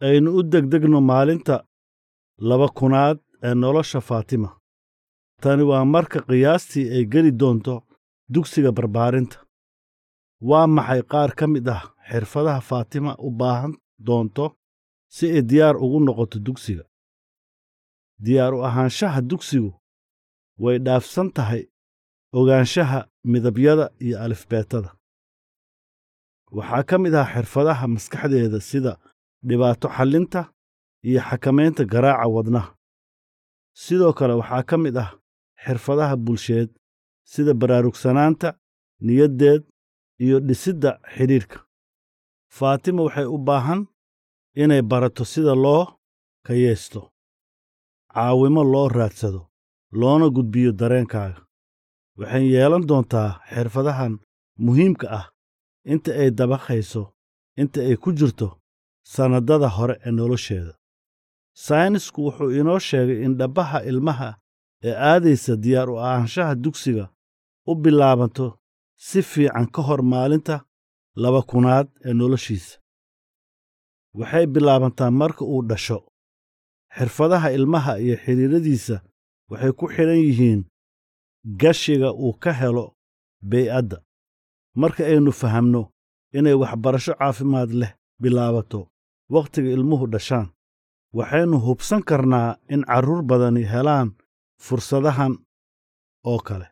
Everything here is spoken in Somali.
aynu u degdegno maalinta laba kunaad ee nolosha faatima tani waa marka qiyaastii ay geli doonto dugsiga barbaarinta waa maxay qaar ka mid ah xirfadaha faatima u baahan doonto si ay diyaar ugu noqoto dugsiga diyaar u ahaanshaha dugsigu way dhaafsan tahay ogaanshaha midabyada iyo alifbeetada waxaa ka mid ah xirfadaha maskaxdeeda sida dhibaato xallinta iyo xakamaynta garaaca wadnaha sidoo kale waxaa ka mid ah xirfadaha bulsheed sida baraarugsanaanta niyaddeed iyo dhisidda xidhiidhka faatima waxay u baahan inay barato sida loo kayeesto caawimo loo raadsado loona gudbiyo dareenkaaga waxay yeelan doontaa xirfadahan muhiimka ah inta ay dabaqayso inta ay ku jirto sannadada hore ee nolosheeda saynisku wuxuu inoo sheegay in dhabbaha ilmaha ee aadaysa diyaar u ahaanshaha dugsiga u bilaabanto si fiican ka hor maalinta laba kunaad ee noloshiisa waxay bilaabantaa marka uu dhasho xirfadaha ilmaha iyo xidhiiradiisa waxay ku xidhan yihiin gashiga uu ka helo bey'adda marka aynu fahamno inay waxbarasho caafimaad leh bilaabato wakhtiga ilmuhu dhashaan waxaynu hubsan karnaa in carruur badani helaan fursadahan oo kale